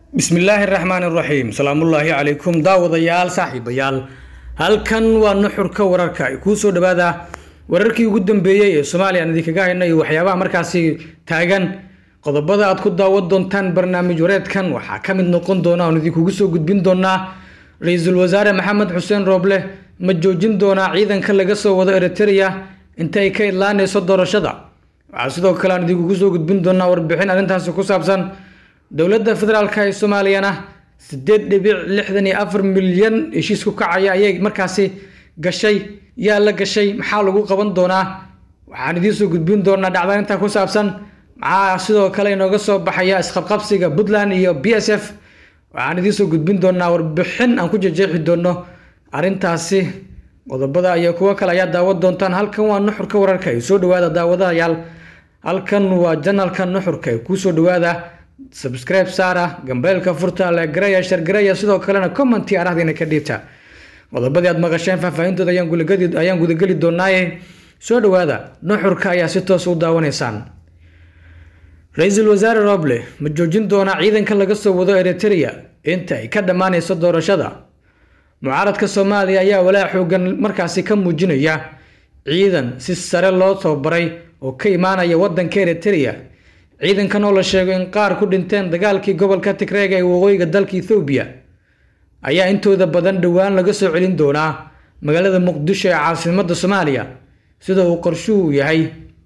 bismillaahi raxmaan iraxiim salaamullaahi calaykum daawadayaal saaxiibayaal halkan waa nuxurka wararka ay kuu soo dhawaada wararkii ugu dambeeyey ee soomaaliya aan idinkaga hayna iyo waxyaabaha markaasi taagan qodobada aad ku daawan doontaan barnaamij wareedkan waxaa ka mid noqon doona oon idinkugu soo gudbin doonaa ra-iisul wasaare maxamed xuseen rooble ma joojin doonaa ciidanka laga soo wado eritereya inta ay ka idlaanayso doorashada waxaa sidoo kale aan idinkugu soo gudbin doonaa warbixin arrintaasi ku saabsan dowladda federaalk ee soomaaliyana sideed dhibic lixdan iyo afar milyan heshiis ku kacaya ayay markaasi gashay yaa la gashay maxaa lagu qaban doonaa waxaan idiin soo gudbin doonaa dhacda intaa ku saabsan maxaa sidoo kale inooga soo baxaya isqabqabsiga puntland iyo b s f waxaan idiin soo gudbin doonaa warbixin aan ku jejeexi doono arrintaasi qodobada iyo kuwo kale ayaa daawan doontaan halkan waa nuxurka wararka ay soo dhawaada daawadayaal halkan waa janalka nuxurka ay kuusoo dhawaada subscribe saara gambeelka furta legaraya shargaraya sidoo kalena commenti arahdiina ka dhiibta qodobadii aad maqasheen faahfaahintooda ayaan gudageli doonaaye soo dhawaada nuxurka ayaa si toos u daawanaysaan ra-iisul wasaare roble ma joojin doonaa ciidanka laga soo wado eritereya inta ay ka dhammaanayso doorashada mucaaradka soomaaliya ayaa walaac xoogan markaasi ka muujinaya ciidan si sare loo tababaray oo ka imaanaya wadanka eritereya ciidankan oo la sheego in qaar ku dhinteen dagaalkii gobolka tigreega ee waqooyiga dalka ethoobiya ayaa intooda badan dhowaan laga soo celin doonaa magaalada muqdisho ee caasimadda soomaaliya sida uu qorshuhu yahay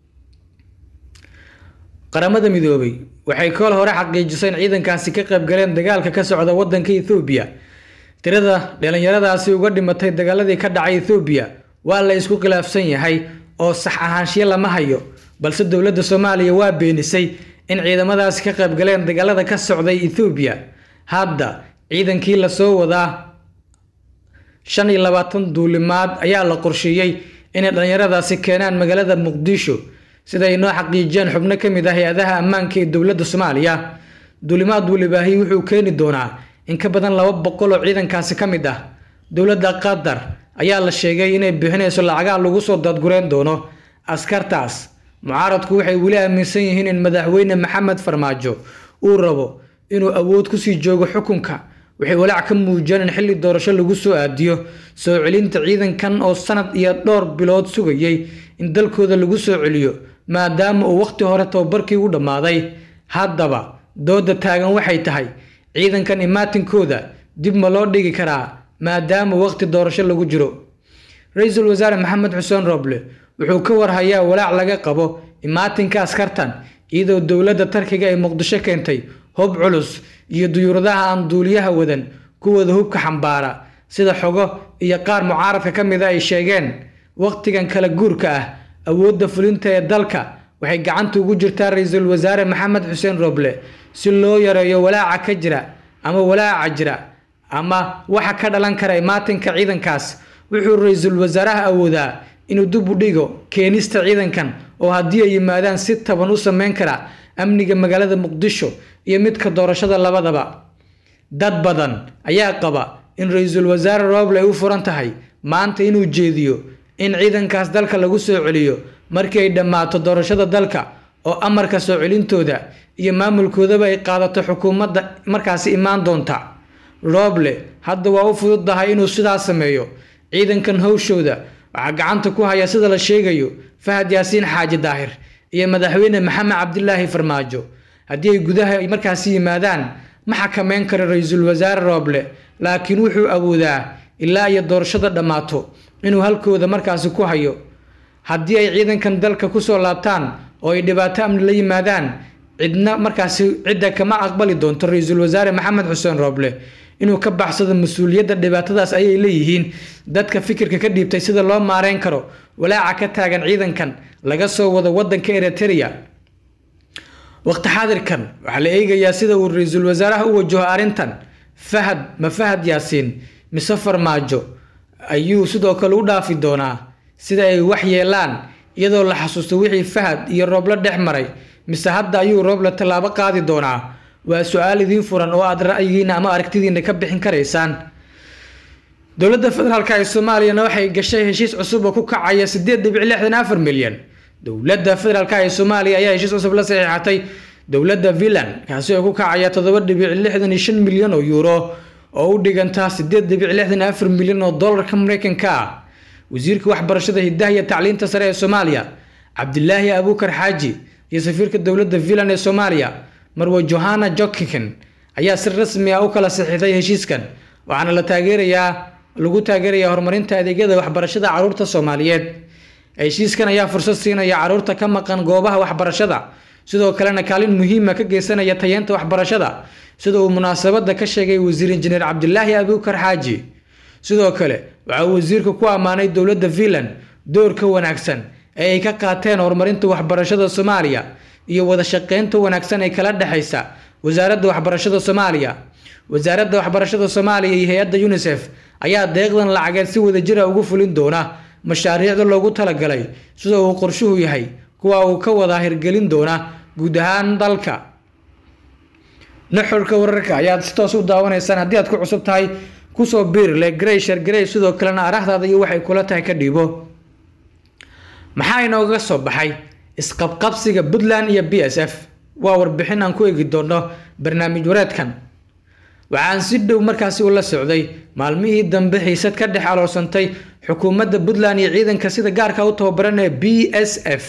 qaramada midoobay waxay kool hore xaqiijisay in ciidankaasi ka qaybgaleen dagaalka ka socda wadanka ethoobiya tirada dhalinyaradaasi uga dhimatay dagaaladii ka dhacay ethoobiya waa la isku khilaafsan yahay oo sax ahaanshiyo lama hayo balse dowladda soomaaliya waa beenisay in ciidamadaasi ka qaybgaleen dagaalada ka socday ethoobiya hadda ciidankii lasoo wadaa shan iyo labaatan duulimaad ayaa la qorsheeyey inay dhallinyaradaasi keenaan magaalada muqdisho sida ay noo xaqiijiyeen xubno ka mid ah hay-adaha ammaanka ee dowladda soomaaliya duulimaad welibaahi wuxuu keeni doonaa in ka badan laba boqol oo ciidankaasi ka mid ah dowladda qatar ayaa la sheegay inay bixinayso lacagaha lagu soo daadgureen doono askartaas mucaaradku waxay weli aaminsan yihiin in madaxweyne maxamed farmaajo uu rabo inuu awood kusii joogo xukunka waxay walaac ka muujiyeen in xilli doorasho lagu soo aadiyo soo celinta ciidankan oo sanad iyo dhowr bilood sugayay in dalkooda lagu soo celiyo maadaama uu wakhti hore tababarkii u dhammaaday haddaba dooda taagan waxay tahay ciidankan imaatinkooda dib ma loo dhigi karaa maadaama wakhti doorasho lagu jiro ra-iisul wasaare maxamed xuseen roble wuxuu ka warhayaa walaac laga qabo imaatinka askartan iyadoo dowladda tarkiga ay muqdisho keentay hub culus iyo duyuuradaha aan duuliyaha wadan kuwooda hubka xambaara sida xogo iyo qaar mucaaradka ka mida ay sheegeen wakhtigan kala guurka ah awoodda fulinta ee dalka waxay gacanta ugu jirtaa ra-iisul wasaare maxamed xuseen roble si loo yareeyo walaaca ka jira ama walaaca jira ama waxa ka dhalan kara imaatinka ciidankaas wuxuu ra-iisul wasaaraha awoodaa inuu dib u dhigo keenista ciidankan oo haddii ay yimaadaan si taban u sameyn kara amniga magaalada muqdisho iyo midka doorashada labadaba dad badan ayaa qaba in ra-iisul wasaare roble ay u furan tahay maanta inuu jeediyo in ciidankaas dalka lagu soo celiyo markii ay dhammaato doorashada dalka oo amarka soo celintooda iyo maamulkoodaba ay qaadato xukuumadda markaasi imaan doonta roble hadda waa u fududahay inuu sidaas sameeyo ciidankan howshooda waxaa gacanta ku haya sida la sheegayo fahad yaasiin xaaji daahir iyo madaxweyne maxamed cabdilaahi farmaajo haddii ay gudaha markaasi yimaadaan ma xakameyn karo ra-iisul wasaare rooble laakiin wuxuu awoodaa ilaa iyo doorashada dhammaato inuu halkooda markaasi ku hayo haddii ay ciidankan dalka kusoo laabtaan oo ay dhibaato amni la yimaadaan cidna markaasi cidda kama aqbali doonto ra-iisul wasaare maxamed xuseen rooble inuu ka baxsado mas-uuliyadda dhibaatadaas ayay leeyihiin dadka fikirka ka dhiibtay sida loo maareyn karo walaaca ka taagan ciidankan laga soo wado wadanka eritereya waqti xaadirkan waxaa la eegayaa sida uu ra-iisul wasaaraha u wajaho arrintan fahad ma fahad yaasiin mise farmaajo ayuu sidoo kale u dhaafi doonaa sida ay wax yeelaan iyadoo la xasuusto wixii fahad iyo rooblo dhex maray mise hadda ayuu rooble tallaabo qaadi doonaa waa su-aal idiin furan oo aad ra'yigiina ama aragtidiina ka bixin karaysaan dowladda federaalk ee soomaaliyana waxay gashay heshiis cusub oo ku kacaya sideed dhibic lixdan afar milyan dowladda federaalk ee soomaaliya ayaa heshiis cusub la saxiixatay dowladda finland kaasi oo ku kacaya toddoba dhibic lixdan iyo shan milyan oo yuuro oo u dhiganta sideed dhibic lixdan iyo afar milyan oo dollarka mareykanka ah wasiirka waxbarashada hidaha iyo tacliinta sare ee soomaaliya cabdilaahi abuukar xaaji iyo safiirka dowladda finland ee soomaaliya marwe johana jokiken ayaa si rasmi ah u kala saxiixday heshiiskan waxaana la taageerayaa lagu taageerayaa horumarinta adeegyada waxbarashada caruurta soomaaliyeed heshiiskan ayaa fursad siinaya caruurta ka maqan goobaha waxbarashada sidoo kalena kaalin muhiima ka geysanaya tayeenta waxbarashada sida uu munaasabada ka sheegay wasiir injineer cabdilaahi abuukar xaaji sidoo kale waxa uu wasiirka ku ammaanay dowladda finland doorka wanaagsan ee ay ka qaateen horumarinta waxbarashada soomaaliya iyo wada shaqeynta wanaagsan ee kala dhexaysa wasaaradda waxbarashada soomaaliya wasaaradda waxbarashada soomaaliya iyo hay-adda unisef ayaa deeqdan lacageed si wadajira ugu fulin doona mashaariicda loogu talagalay sida uu qorshuhu yahay kuwa uu ka wada hirgelin doona guud ahaan dalka nuxurka wararka ayaad si toos u daawanaysaan haddii aad ku cusub tahay kusoo biirle grey shargarey sidoo kalena araahdaada iyo waxay kula tahay ka dhiibo maxaa inooga soo baxay isqabqabsiga puntland iyo b s f waa warbixin aan ku eegi doono barnaamij wareedkan waxaan si dhow markaasi ula socday maalmihii dambe xiisad ka dhex aloosantay xukuumadda puntland iyo ciidanka sida gaarka u tababaran ee b s f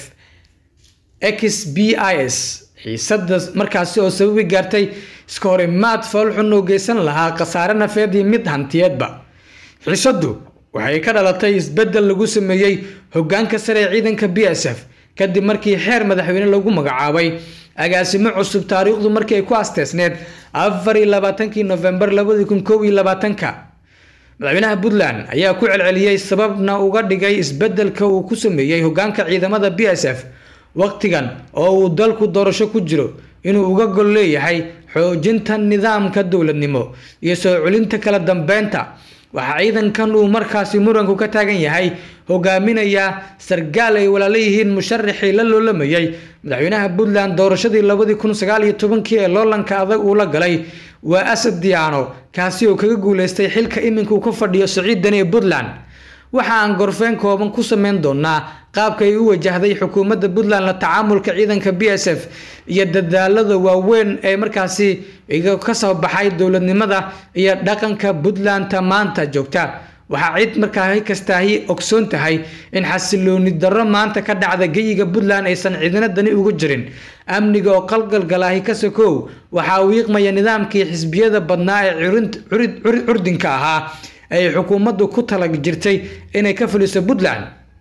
x b i s xiisada markaasi oo sababi gaartay iska horimaad foolxun oo geysan lahaa khasaare nafeed iyo mid hantiyeedba xiisadu waxay ka dhalatay isbedel lagu sameeyey hogaanka sare ee ciidanka b s f kadib markii xeer madaxweyne lagu magacaabay agaasimo cusub taariikhdu markii ay ku asteesneed afar iyo labaatankii nofembar labadi kun kow iyo labaatanka madaxweynaha puntland ayaa ku celceliyey sababna uga dhigay isbedelka uu ku sameeyey hogaanka ciidamada b s f waqtigan oo uu dalku doorasho ku jiro inuu uga gol leeyahay xoojinta nidaamka dowladnimo iyo soo celinta kala dambeynta waxaa ciidankan uu markaasi muranku ka taagan yahay hogaaminayaa sargaal ay walaala yihiin musharaxii la loolamayay madaxweynaha puntland doorashadii labadii kun sagaal iyo tobankii ee loolanka adag uu la galay waa asad diyaano kaasi oo kaga guuleystay xilka iminka uu ka fadhiyo siciidani ee puntland waxa aan gorfeen kooban ku sameyn doonaa qaabka ay u wajahday xukuumadda puntland la tacaamulka ciidanka b s f iyo dadaalada waaweyn ee markaasi ka soo baxay dowladnimada iyo dhaqanka puntlandta maanta joogta waxaa cid markaa kastaahi ogsoon tahay in xasilooni darro maanta ka dhacda geyiga puntland aysan ciidana dani ugu jirin amniga oo qalgalgalaahi ka sokow waxaa wiiqmaya nidaamkii xisbiyada badnaa ee curdinka ahaa ay xukuumaddu ku tala jirtay inay ka fuliso puntland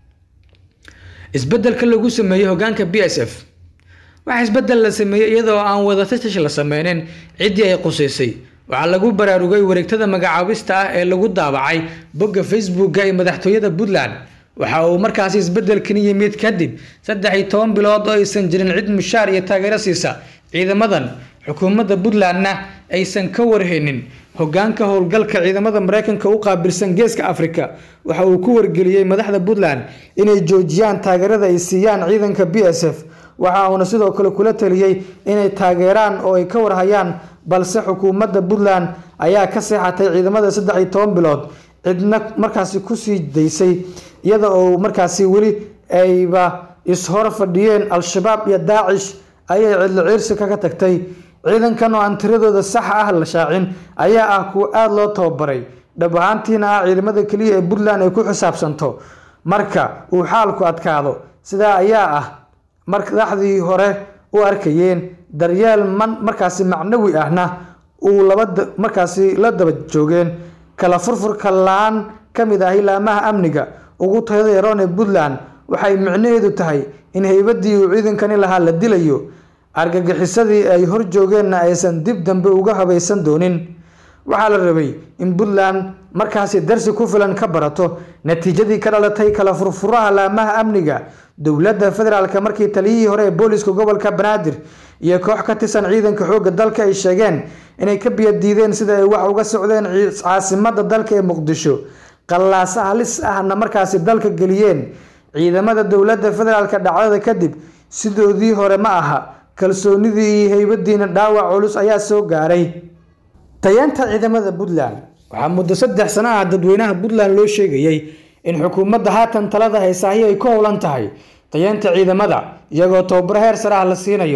isbedelka lagu sameeyey hogaanka b s f waxaa isbedel la sameeyey iyadoo aan wadatash la sameynin ciddii ay qusaysay waxaa lagu baraarugay wareegtada magacaabista ah ee lagu daabacay bogga facebooka ee madaxtooyada puntland waxa uu markaasi isbedelkan yimid kadib saddex iyo toban bilood oo aysan jirin cid mushaar iyo taageero siisa ciidamadan xukuumadda puntlandna aysan ka warhaynin hogaanka howlgalka ciidamada mareykanka u qaabilsan geeska afrika waxa uu ku wargeliyey madaxda puntland inay joojiyaan taageerada ay siiyaan ciidanka b s f waxa uuna sidoo kale kula taliyey inay taageeraan oo ay ka warhayaan balse xukuumadda puntland ayaa ka seexatay ciidamada saddex iyo toban bilood cidna markaasi kusii daysay iyada oo markaasi weli ayba is-hor fadhiyeen al-shabaab iyo daacish ayay cidlo ciirsi kaga tagtay ciidankan oo aan tiradooda saxa ah la shaacin ayaa ah kuwa aada loo tababaray dhab ahaantiina ah ciidamada keliya ee puntland ay ku xisaabsanto marka uu xaalku adkaado sidaa ayaa ah madaxdii hore u arkayeen daryeel man markaasi macnawi ahna uu laba markaasi la daba joogeen kala furfurka la-aan ka mid ah ilaamaha amniga ugu tayada yaroon ee puntland waxay micnaheedu tahay in heybadii uu ciidankani lahaa la dilayo argagixisadii ay hor joogeenna aysan dib dambe uga habaysan doonin waxaa la rabay in puntland markaasi darsi ku filan ka barato natiijadii ka dhalatay kala furfuraha laamaha amniga dowladda federaalk markii taliyihii hore ee booliska gobolka banaadir iyo koox ka tirsan ciidanka xoogga dalka ay sheegeen inay ka biyadiideen sida ay wax uga socdeen caasimada dalka ee muqdisho qallaasa halis ahna markaasi dalka geliyeen ciidamada dowladda federaalk dhacdada kadib sidoodii hore ma aha kalsoonidii iyo heybadiina dhaawac culus ayaa soo gaaray tayeenta ciidamada puntland waxaa muddo saddex sano ah dadweynaha puntland loo sheegayey in xukuumadda haatan talada haysaahi ay ku howlan tahay tayeenta ciidamada iyagoo tababaro heer sare ah la siinayo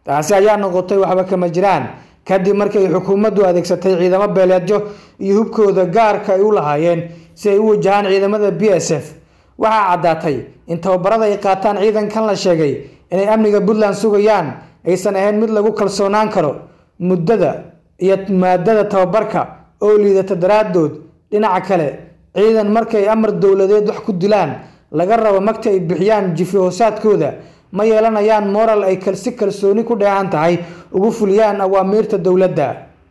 taasi ayaa noqotay waxba kama jiraan kadib markii ay xukuumaddu adeegsatay ciidamo beeleedyo iyo hubkooda gaarka ay u lahaayeen si ay u wajahaan ciidamada b s f waxaa caddaatay in tababarada ay qaataan ciidankan la sheegay inay amniga puntland sugayaan aysan ahayn mid lagu kalsoonaan karo muddada iyo maadada tababarka oo liidata daraaddood dhinaca kale ciidan markay amar dowladeed wax ku dilaan laga rabo magta ay bixiyaan jifi hoosaadkooda ma yeelanayaan moral ay si kalsooni ku dheehan tahay ugu fuliyaan awaamiirta dowladda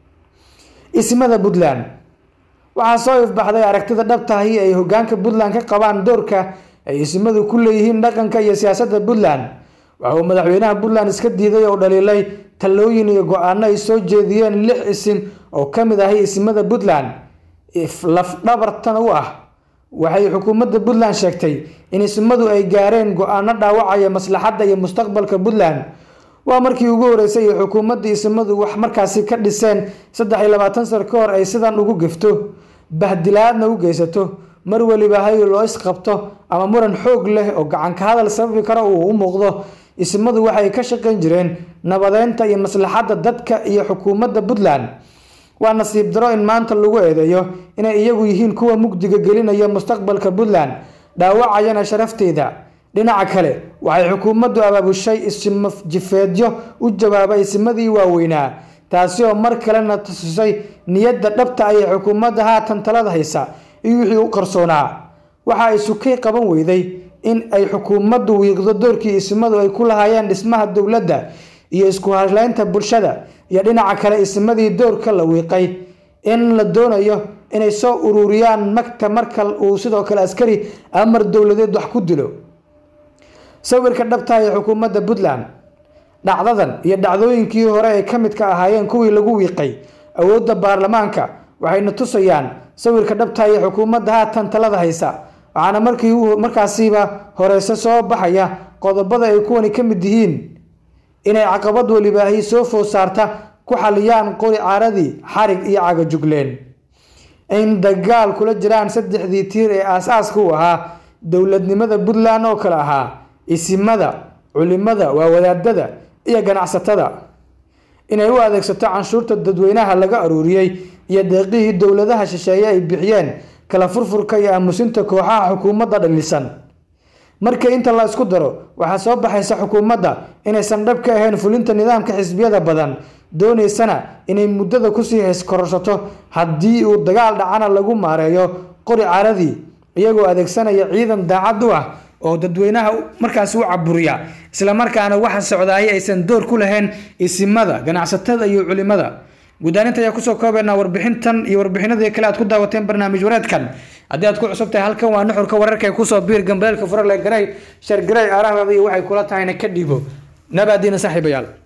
ismada puntland waxaa soo ifbaxday aragtida dhabtahi ay hogaanka puntland ka qabaan doorka ay ismadu ku leeyihiin dhaqanka iyo siyaasadda puntland waxa uu madaxweynaha puntland iska diiday oo dhaliilay talooyin iyo go-aano ay soo jeediyeen lix isim oo ka mid ahay ismada puntland lafdhabartan u ah waxay xukuumadda puntland sheegtay in ismadu ay gaareen go-aano dhaawacaya maslaxadda iyo mustaqbalka puntland waa markii ugu horeysay ay xukuumadda ismadu wax markaasi ka dhiseen saddex iyo labaatan sar ka hor ay sidan ugu gefto bahdilaadna u geysato mar weliba hay loo isqabto ama muran xoog leh oo gacanka hadal sababi kara uu u muuqdo ismadu waxay ka shaqayn jireen nabadeynta iyo maslaxadda dadka iyo xukuumadda puntland waa nasiib daro in maanta lagu eedeeyo inay iyagu yihiin kuwa mugdiga gelinaya mustaqbalka puntland dhaawacayana sharafteeda dhinaca kale waxay xukuumaddu abaabushay isimo jifeedyo u jawaabay isimadii waaweynaa taasi oo mar kalena tusisay niyadda dhabta ayay xukuumadda haatan talada haysa iyo wixii u qarsoonaa waxa ay sukay qaban weyday in ay xukuumaddu wiiqdo doorkii ismadu ay ku lahaayeen dhismaha dowladda iyo isku hadleynta bulshada iyo dhinaca kale ismadii doorka la wiiqay in la doonayo inay soo ururiyaan magta marka uu sidoo kale askari amar dowladeed wax ku dilo sawirka dhabta ee xukuumadda puntland dhacdadan iyo dhacdooyinkii hore ay ka midka ahaayeen kuwii lagu wiiqay awoodda baarlamaanka waxayna tusayaan sawirka dhabta ee xukuumadda haatan talada haysa waxaana markii markaasiiba horeyse soo baxaya qodobada ay kuwani ka mid yihiin inay caqabad welibaahi soo food saarta ku xaliyaan qori caaradii xarig iyo cagajugleen in dagaal kula jiraan saddexdii tiir ee aas-aaska u ahaa dowladnimada puntland oo kale ahaa isimada culimada waa wadaadada iyo ganacsatada inay u adeegsato canshuurta dadweynaha laga aruuriyey iyo deeqihii dowladaha shisheeye ay bixiyeen kala furfurka iyo aamusinta kooxaha xukuumadda dhalisan markii inta la isku daro waxaa soo baxaysa xukuumadda inaysan dhab ka ahayn fulinta nidaamka xisbiyada badan doonaysana inay muddada kusii hayskororsato haddii uu dagaal dhacana lagu maareeyo qori caradii iyagoo adeegsanaya ciidan daacad u ah oo dadweynaha markaasi u caburiya islamarkaana waxa socdaaya aysan door ku lahayn isimada ganacsatada iyo culimada guddaaninta ayaa kusoo koobaynaa warbixintan iyo warbixinadii kale aad ku daawateen barnaamij wareedkan haddii aad ku cusub tahay halkan waa nuxurka wararka ee kusoo biir gambeelka furale garay shar garay aarahdaada iyo waxay kula tahayna ka dhiibo nabaadiina saaxiibayaal